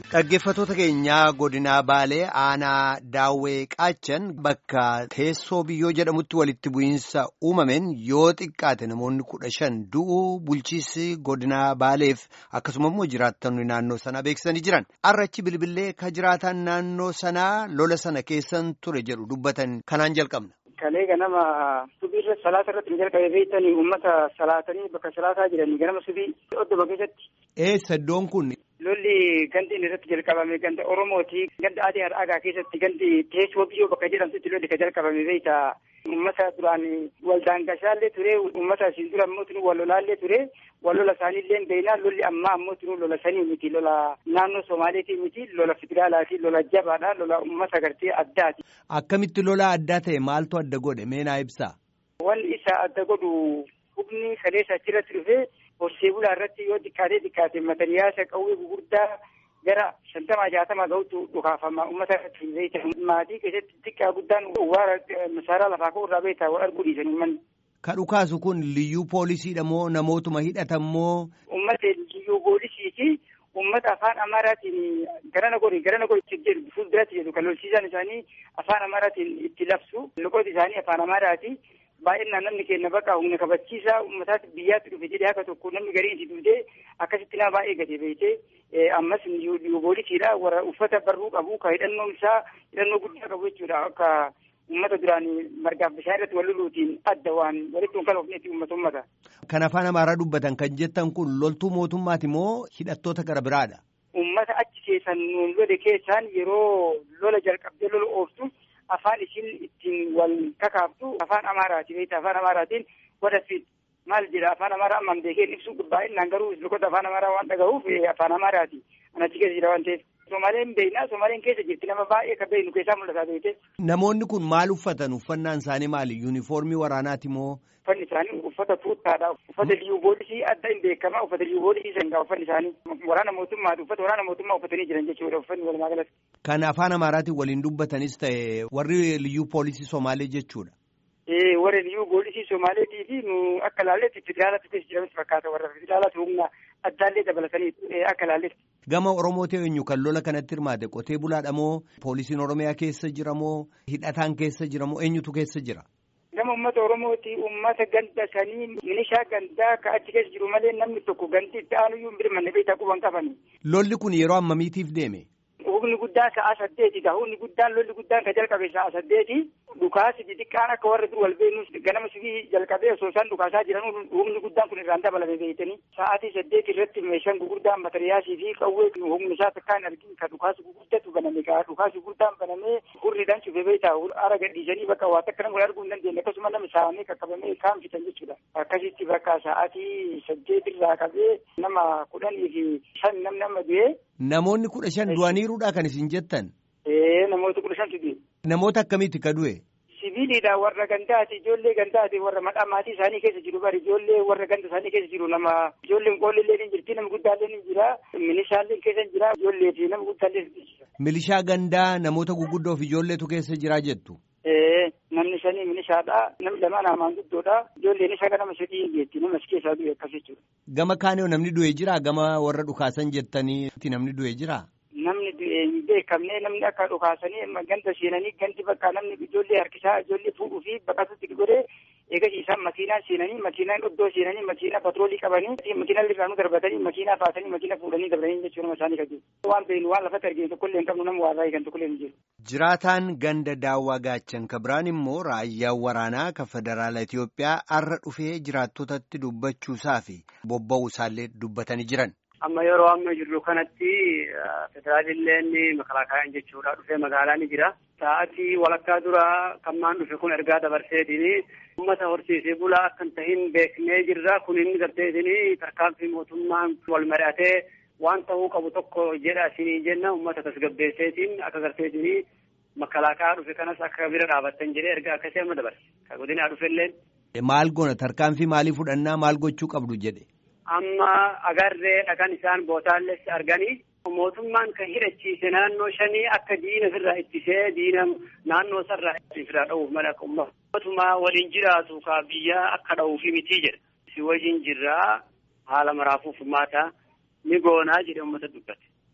Dhaggeeffattoota keenyaa godinaa Baalee aanaa Daawwee Qaachan bakka teessoo biyyoo jedhamutti walitti bu'iinsa uumameen yoo xiqqaate namoonni kudha shan du'uu bulchiinsi godinaa Baaleef akkasuma immoo jiraattonni naannoo sanaa beeksisanii jiran. Arrachi bilbilee ka jiraatan naannoo sanaa lola sana keessan ture jedhu dubbatan kanaan jalqabna. Kalee ganama subiirra salaata irratti hin jalqabe beektanii uummata salaatanii bakka salaataa jiranii ganama subii oddoma keessatti. Eessa iddoon kun? Lolli gandi inni irratti jalqabame ganda Oromooti. Ganda Adii Har'aagaa keessatti gandi teessoo biyyoo bakka jedhamtutti lolli ka jalqabame beekta. Uummata duraan waldaangashaallee ture. Uummata asiin dura ammoo tunu wal lolaallee ture. Wal lola isaaniillee beeknaa lolli ammaa ammoo tunu lola sanii miti. Lola naannoo Somaaleetii miti. Lola federaalaati. Lola jabaadha. Lola uummata gartee addaati. Akkamitti lola addaa ta'e maaltu adda godhe meenaa ibsaa? Wanni isa adda godhu humni kaleessa achirratti dhufee horsee bulaa irratti yoo xiqqaatee xiqqaate matariyaasa qawwee gurguddaa gara shantamaa jaatamaa gahutu dhukaafama uummata irratti beekta. Maatii keessatti xiqqaa guddaan waara masaaraa lafaa ka'u irraa beektaa wal arguu dhiisan uummanni. Ka dhukaasu kun liyyuu poolisiidha moo namootuma hidhatan moo? Uummata liyyuu poolisiiti. Uummata afaan Amaaraatiin garana godhi garana godhi jedhu fuulduratti jedhu kan lolchiisaan isaanii afaan Amaaraatiin itti labsu. Loqooti isaanii afaan Amaaraati. baay'inaan namni keenya bakka humna kabachiisaa uummataatti biyyaatti dhufe jedhee akka tokko namni garii itti dhufee akkasitti naa baay'ee gadi beekte ammas poolisiidha warra uffata barruu qabu ka hidhannoo isaa hidhannoo guddaa qabu jechuudha akka uummata duraan margaaf bishaan irratti wal loluutiin adda waan walitti hin kalofneetti uummata uummata. Kan afaan amaaraa dubbatan kan jettan kun loltuu mootummaati moo hidhattoota gara biraadha? Uummata achi keessan nuun lole keessaan yeroo lola jalqabdee lola ooftu afaan isin ittiin wal kakaaftu afaan amaaraati beekta afaan amaaraatiin godhafi maal jedha afaan amaaraa ammaan beekeen ibsuu baay'inaan garuu loqota afaan amaaraa waan dhagahuuf afaan amaaraati an achi keessa jira waan ta'eef Somaaleen beeknaa Somaaleen keessa jirti nama baay'ee kan beeknu keessaa mul'ataa beekte. Namoonni kun maal uffatan uffannaan isaanii maali yuunifoormii waraanaati moo? Uffanni isaanii uffata tuuttaadha. Uffata liyyuu poolisii adda hin beekamaa uffata liyyuu poolisii sangaa uffanni isaanii waraana mootummaati uffata waraana mootummaa uffatanii jiran jechuudha uffanni walumaa galatti. Kan afaan amaaraatiin waliin dubbatanis ta'e warri liyyuu poolisii Somaalee jechuudha. Ee warri liyyuu poolisii Somaaleetii fi nu akka laalletti federaalatti keessa jiranis fakkaata warra federaalatti humna addaallee dabalatanii akka laalletti. Gama Oromooti eenyu kan lola kanatti hirmaate qotee bulaadha moo poolisiin Oromiyaa keessa jira moo hidhataan keessa jira moo eenyutu keessa jira? Gama uummata Oromooti uummata ganda sanii milishaa gandaa ka achi keessa jiru malee namni tokko ganti itti aanuyyuu hin birmanne beektaa quban qabani. Lolli kun yeroo ammamiitiif deeme? Humni guddaan sa'a saddeeti gaa humni guddaan lolli guddaan ka jalqabe sa'a saddeeti dhukaasi xixiqqaan akka warra dur wal beeknus ganama sibii jalqabee osoo isaan dhukaasaa jiran humni guddaan kun irraan dabalame beektanii sa'aatii saddeeti irratti meeshaan gurguddaan matariyaasii fi qawwee humni isaa takkaa hin argin ka dhukaasi gurguddatu baname gaa dhukaasi gurguddaan banamee hurriidhaan cufee beektaa ara gadhiisanii bakka waa takka nama arguu hin dandeenye akkasuma namni saamee qaqqabamee kaan fitan jechuudha akkasitti bakka sa'aatii saddeeti irraa qabee nama kudhanii fi shan namni amma du'ee Namoonni kudha shan du'aniiruudha kan isin jettan. Ee namoota kudha shantu du'e. Namoota akkamiiti ka du'e? Sibiiliidha warra gandaati ijoollee gandaati warra madhaa maatii isaanii keessa jiru bari ijoollee warra ganda isaanii keessa jiru nama ijoolleen qoollee ni jirti nama guddaallee ni jira milishaallee keessa jira ijoollee fi nama guddaallee ni jira. Milishaa gandaa namoota guguddoo fi ijoolleetu keessa jira jettu. Ee namni shanii milishaadha namni lamaan hamaan guddoodha ijoolleen isa nama sadii hin geetti nama si keessaa du'e akkas jechuudha. Gama kaanee namni du'e jira gama warra dhukaasan jettanii namni du'e jira. Namni du'e hin beekamne namni akka dhukaasanii ganda seenanii ganti bakka namni ijoollee harkisaa ijoollee fuudhuu fi baqatutti godhee eegas isaan makiinaa seenanii makiinaan iddoo seenanii makiinaa patroolii qabanii makiinaa irraanuu darbatanii makiinaa baatanii makiinaa fuudhanii dabalanii jechuun nama isaanii qabu. Waan beeknu waan lafatti arginu tokkollee hin qabnu nama waa baay'ee kan tokkollee hin jiru. Jiraataan ganda daawwaa gaachan ka biraan immoo raayyaan waraanaa kan federaala Itoophiyaa har'a dhufee jiraattotatti dubbachuusaa fi bobba'uu isaallee dubbatanii jiran. Amma yeroo amma jirru kanatti federaalilleen makalaakaayaan jechuudha dhufee magaalaa ni jira. Sa'aatii walakkaa dura kammaan dhufe kun ergaa dabarseetiin uummata horsiisee bulaa akka hin tahin beeknee jirra. Kun inni garteetiin tarkaanfii mootummaan wal mari'atee waan ta'uu qabu tokko jedha isinii jenna uummata tasgabbeesseetiin akka garteetiin makalaakaa dhufe kanas akka bira dhaabattan jedhee ergaa akkasii amma dabarse. Ka godinaa dhufelleen. Maal goona tarkaanfii maalii fudhannaa maal gochuu qabdu jedhe. Amma agarree dhagan isaan bootaalles arganii mootummaan kan hidhachiise naannoo shanii akka diina ofirraa ittisee diina naannoo sarraa ofirraa dha'uuf mala uummatuma waliin jiraatu ka biyya akka dha'uufi miti jedha. Si wajjin jirraa haala maraafuu furmaata ni goonaa jedhe uummata dubbate.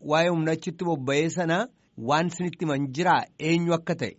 waa'ee humna achitti bobba'ee sana waan isinitti himan jiraa eenyu akka ta'e.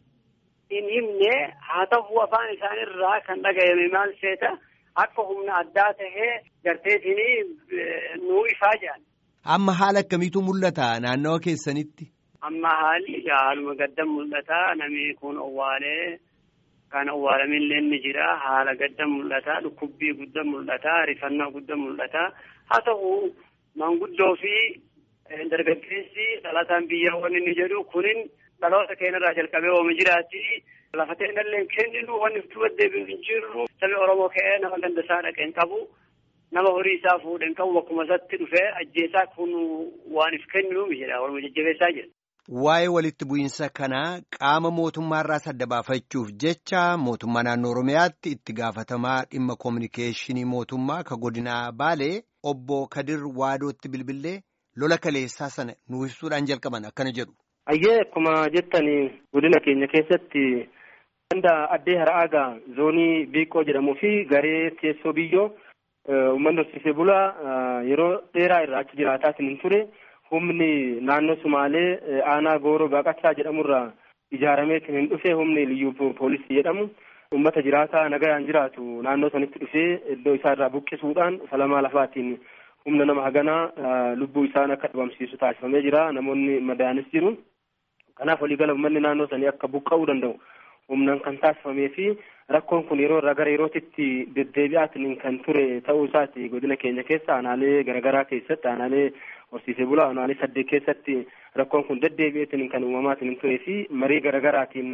In himne haa ta'u afaan isaanirraa kan dhaga'ame maal seeta akka humna addaa tahee garteetiin nuu ifaa jedhan. Amma haala akkamiitu mul'ata naannawa keessanitti? Amma haalli haaluma gaddan mul'ata namni kun owwaalee kan owwaalamillee ni jira haala gaddan mul'ata dhukkubbii guddaa mul'ata rifannaa guddaa mul'ata haa ta'u manguddoo fi dargaggeessi dhalataan biyya wanni ni jedhu kunin dhaloota keenyarraa jalqabee ooma jiraatti lafa ta'inallee kenninu wanni itti deebiin hin jirru sabni Oromoo ka'ee nama gandasaa dhaqeen qabu nama horii isaa fuudheen qabu bakkuma isatti dhufee ajjeesaa kun waan if kenninu jedha waluma jajjabeessaa jira. Waa'ee walitti bu'iinsa kanaa qaama mootummaarraa adda baafachuuf jecha mootummaa naannoo Oromiyaatti itti gaafatamaa dhimma koominikeeshinii mootummaa ka godinaa Baalee obbo Kadir Waadootti bilbilee lola kaleessaa sana nu ibsuudhaan jalqaban akkana jedhu. Ayyee akkuma jettanii godina keenya keessatti ganda addee har'aagaa zoonii biiqoo jedhamuu fi garee teessoo biyyoo uummanni horsiisee bulaa yeroo dheeraa irraa achi jiraataa hin ture. humni naannoo sumaalee aanaa gooroo baaqachaa jedhamurraa ijaaramee kan hin dhufe humni liyyuu poolisii jedhamu ummata jiraataa nagayaan jiraatu naannoo sanitti dhufee iddoo isaa irraa buqqisuudhaan falamaa lafaatiin humna nama haganaa lubbuu isaan akka dhabamsiisu taasifamee jira namoonni madaanis jiru kanaaf waliigala uummanni naannoo sanii akka buqqa'uu danda'u humnaan kan taasifamee fi rakkoon kun yeroo irraa gara yerootitti deddeebi'aatiin kan ture ta'uu isaati godina keenya keessa aanaalee garaagaraa keessatti aanaalee horsiisee bulaa aanaalee saddeet keessatti rakkoon kun deddeebi'eetiin kan uumamaatiin turee fi marii garaagaraatiin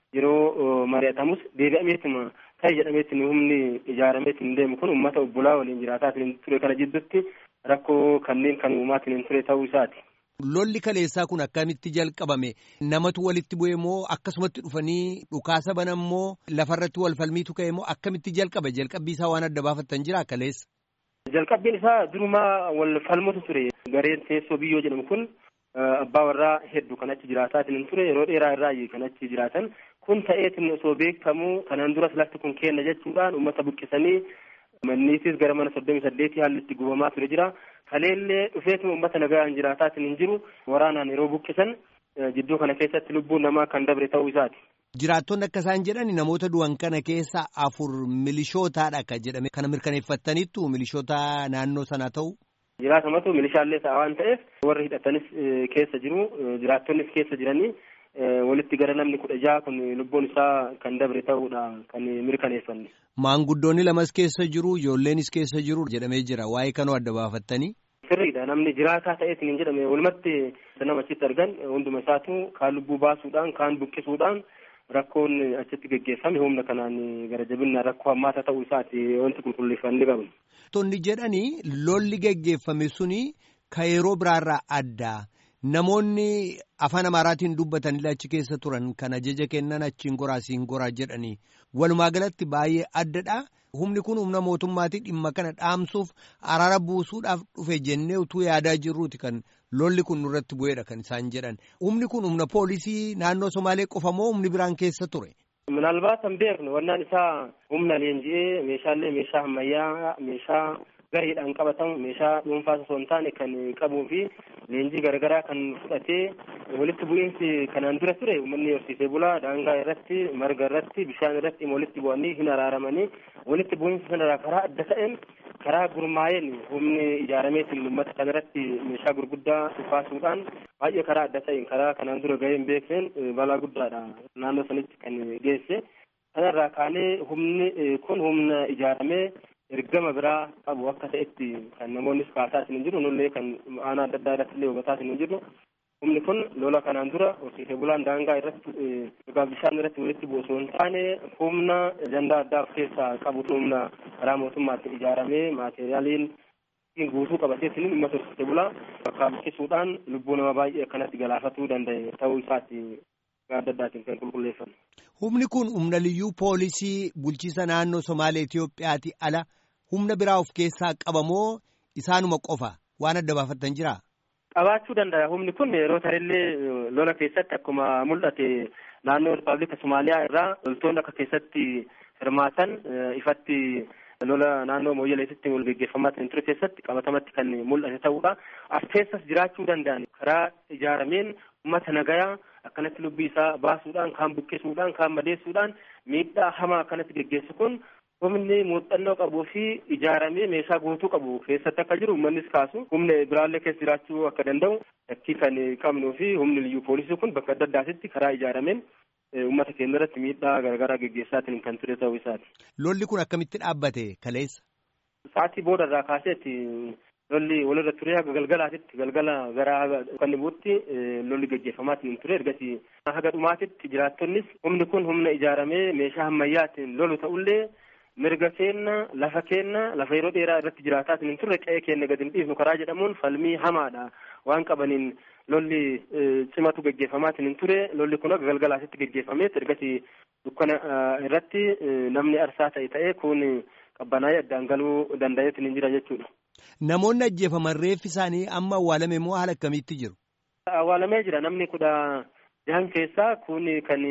yeroo mari'atamus deebi'ameetuma ta'e jedhameetiin humni ijaarameetiin deemu kun uummata obbolaa waliin jiraataatiin ture kana jidduutti rakkoo kanneen kan uumamaatiin ture ta'uu isaati. Lolli kaleessaa kun akkamitti jalqabame namatu walitti bu'e moo akkasumatti dhufanii dhukaasa banan moo lafarratti wal falmiitu ka'e moo akkamitti jalqabe jalqabbii isaa waan adda baafattan jira kaleessa. Jalqabbiin isaa durumaa wal falmutu ture gareen teessoo biyyoo jedhamu kun abbaa warraa hedduu kan achi jiraataatiin ture yeroo dheeraa irraa kan achi jiraatan kun ta'eetiin osoo beekamu kanaan duras lafti kun kenna jechuudhaan uummata buqqisanii manniitis gara mana soddomii saddeetii haalli itti gubamaa ture jira. kaleellee dhufeetuma uummata nagaan jiraataatiin hin jiru waraanaan yeroo buqqisan jidduu kana keessatti lubbuun namaa kan dabre ta'uu isaati. Jiraattonni akka isaan jedhan namoota du'an kana keessa afur milishootaadha kan jedhame kana mirkaneeffattaniittu milishoota naannoo sanaa ta'u. Jiraatamatu milishaallee ta'a waan ta'eef warri hidhatanis keessa jiru jiraattonnis keessa jiranii walitti gara namni kudha jaha kun lubbuun isaa kan dabre ta'uudha kan mirkaneeffanne. Maanguddoonni lamas keessa jiru ijoolleenis keessa jiru jedhamee jira waa'ee kanoo adda baafattanii. Sirriidha namni jiraataa ta'eetiin hin jedhame walumatti nama achitti argan hunduma isaatu kaan lubbuu baasuudhaan kaan buqqisuudhaan rakkoon achitti geggeeffame humna kanaan gara jabinna rakkoo hammaata ta'uu isaati wanti qulqulleeffannee qabna. Tonni jedhanii lolli geggeeffame suni ka yeroo biraarraa addaa. Namoonni afaan Amaaraatiin dubbatanillee achi keessa turan kan ajaja kennan achiin goraa siin goraa jedhanii walumaa galatti baay'ee addadha. Humni kun humna mootummaatii dhimma kana dhaamsuuf araara buusuudhaaf dhufe jennee utuu yaadaa jirruuti kan lolli kun nurratti bu'eedha kan isaan jedhan. Humni kun humna poolisii naannoo Somaalee qofa moo humni biraan keessa ture? Minaalbaat kan beeknu wannaan isaa humna leenji'ee meeshaalee meeshaa ammayyaa meeshaa gareedhaan qabatamu meeshaa dhuunfaas osoo hin taane kan qabuu fi leenjii garaagaraa kan fudhatee walitti bu'iinsi kanaan dura ture uummanni horsiisee bulaa daangaa irratti marga irratti bishaan irratti walitti bu'anii hin araaramanii walitti bu'iinsa sanarraa karaa adda ta'een karaa gurmaa'een humni ijaarameetiin uummata kana irratti meeshaa gurguddaa baasuudhaan baay'ee karaa adda ta'een karaa kanaan dura gahee hin beekneen balaa guddaadha naannoo sanitti kan geesse kanarraa kaanee humni kun humna ijaaramee ergama biraa qabu akka ta'etti kan namoonnis kaasaa hin jiru nullee kan aanaa adda addaa irratti illee hubataa hin jiru humni kun lola kanaan dura horsiisee bulaan daangaa irratti dhugaa bishaan irratti walitti bu'u osoo hin taane humna ajandaa addaa of keessaa qabu humna karaa mootummaatti ijaaramee maateriyaaliin guutuu qabateetiin uummata horsiisee bulaa bakkaa buqqisuudhaan lubbuu nama baay'ee akkanatti galaafatuu danda'e ta'uu isaati adda addaatiin kan qulqulleeffamu. Humni kun humna liyyuu poolisii bulchiisa naannoo Somaalee Itoophiyaati ala humna biraa of keessaa qabamoo isaanuma qofa waan adda baafattan jiraa? Qabaachuu danda'a. Humni kun yeroo tarillee lola keessatti akkuma mul'ate naannoo Rippaabilika Somaaliyaa irraa loltoonni akka keessatti hirmaatan ifatti lola naannoo mooyyaleetitti wal geggeeffamaa ture keessatti qabatamatti kan mul'ate ta'uudha. As keessas jiraachuu danda'an karaa ijaarameen uummata nagayaa akkanatti lubbii isaa baasuudhaan kaan buqqisuudhaan kaan madeessuudhaan miidhaa hamaa akkanatti geggeessu kun humni muuxannoo qabuu fi ijaaramee meeshaa guutuu qabu keessatti akka jiru uummannis kaasu humna biraallee keessa jiraachuu akka danda'u shakkii kan qabnuu fi humni liyyuu poolisii kun bakka adda addaatitti karaa ijaarameen uummata keenya irratti miidhaa garaagaraa geggeessaatiin kan ture ta'uu isaati. Lolli kun akkamitti dhaabbate kaleessa? Sa'aatii booda irraa kaaseetti lolli walirra ture haga galgalaatitti galgala gara kan buutti lolli geggeeffamaatiin ture ergasii haga dhumaatitti jiraattonnis humni kun humna ijaaramee meeshaa ammayyaatiin lolu ta'ullee mirga keenna lafa keenna lafa yeroo dheeraa irratti jiraataatiin hin turre qe'ee keenya gadi hin dhiifnu karaa jedhamuun falmii hamaadha waan qabaniin lolli cimatu geggeeffamaatiin hin ture lolli kun haga galgalaatitti geggeeffameet ergasii dukkana irratti namni arsaa ta'e ta'ee kun qabbanaa'ee addaan galuu danda'eetiin hin jira jechuudha. Namoonni ajjeefaman reeffi isaanii amma awwaalame moo haala akkamiitti jiru? Awwaalamee jira namni kudha jahan keessaa kun kan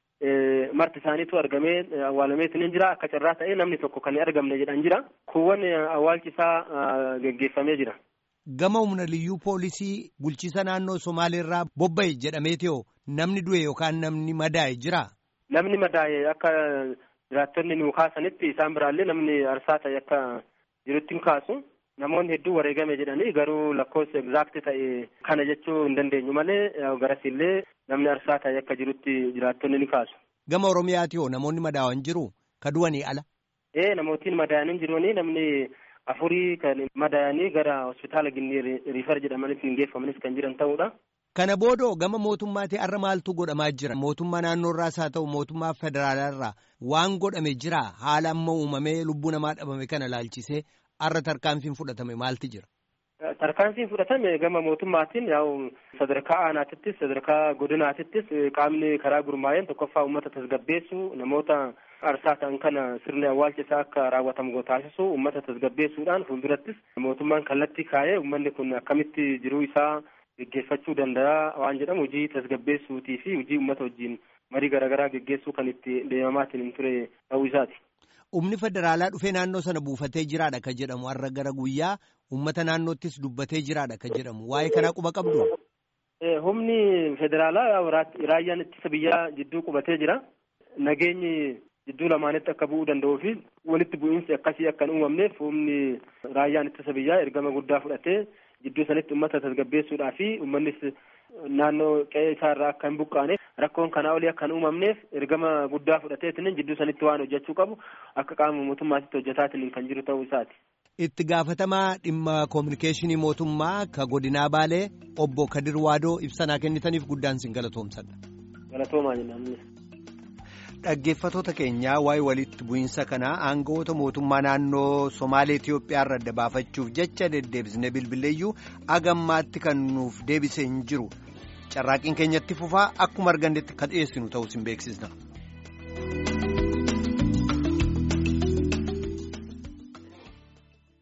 marti isaaniitu argamee awwaalameetiin hin jira akka carraa ta'ee namni tokko kan argamne jedhan jira kuuwwan awwaalchi isaa geggeeffamee jira. Gama humna liyyuu poolisii bulchiisa naannoo Somaaleerraa bobba'e jedhameetoo namni du'e yookaan namni madaa'e jira? Namni madaa'e akka jiraattonni nu kaasanitti isaan biraallee namni arsaa ta'e akka jirutti hin kaasu. Namoonni hedduu wareegame jedhanii garuu lakkoofsa egzaakti ta'e kana jechuu hin dandeenyu malee garasillee namni arsaa ta'e akka jirutti jiraattonni ni kaasu. Gama Oromiyaati hoo namoonni madaa'an jiru ka du'anii ala? Ee namootiin madaa'anii jiranii namni afurii kan madaa'anii gara hospitaala Ginnii riifar jedhamanitti hin geeffamanis kan jiran ta'uudha. Kana boodoo gama mootummaatti har'a maaltu godhamaa jira? Mootummaa naannoorraas haa ta'u mootummaa federaalaarraa waan godhame jira haala amma uumamee lubbuu namaa dhabame kana laalchisee har'a tarkaanfiin fudhatame maalti jira? Tarkaanfiin fudhatame gama mootummaatiin yaa'u sadarkaa aanaatittis sadarkaa godinaatittis qaamni karaa gurmaa'een tokkoffaa uummata tasgabbeessu namoota arsaa ta'an kana sirni awwaalcha isaa akka raawwatamu taasisu uummata tasgabbeessuudhaan fuuldurattis mootummaan kallattii kaa'ee uummanni kun akkamitti jiruu isaa geggeeffachuu danda'a waan jedhamu hojii tasgabbeessuutii fi hojii uummata wajjin marii garaagaraa geggeessuu kan itti deemamaatiin hin ture ta'uu isaati. Humni federaalaa dhufee naannoo sana buufatee jiraadha ka jedhamu har'a gara guyyaa uummata naannoottis dubbatee jiraadha ka jedhamu waa'ee kanaa quba qabdu. Humni federaalaa raayyaan ittisa biyyaa jidduu qubatee jira. Nageenyi jidduu lamaanitti akka bu'uu danda'uu fi walitti bu'iinsi akkasii akka hin uumamneef humni raayyaan ittisa biyyaa ergama guddaa fudhatee jidduu sanitti uummata tasgabbeessuudhaa fi uummannis naannoo qe'ee isaarraa akka hin buqqaane rakkoon kanaa olii akka hin uumamneef ergama guddaa fudhateetiin jidduu sanitti waan hojjechuu qabu akka qaama mootummaatitti hojjetaatiin kan jiru ta'uu isaati. Itti gaafatamaa dhimma koominikeeshinii mootummaa ka godinaa baalee obbo Kadir Waadoo ibsanaa kennitaniif guddaan sin galatoomsadha. Galatoomaa jennaan. Dhaggeeffatoota keenyaa waa'ee walitti bu'iinsa kanaa aangawoota mootummaa naannoo Somaalee Itiyoophiyaa irra adda baafachuuf jecha deddeebisnee bilbileeyyuu agammaatti kan nuuf deebisee hin jiru carraaqiin keenyatti fufaa akkuma argannetti kan dhiyeessinu ta'uu sin beeksisna.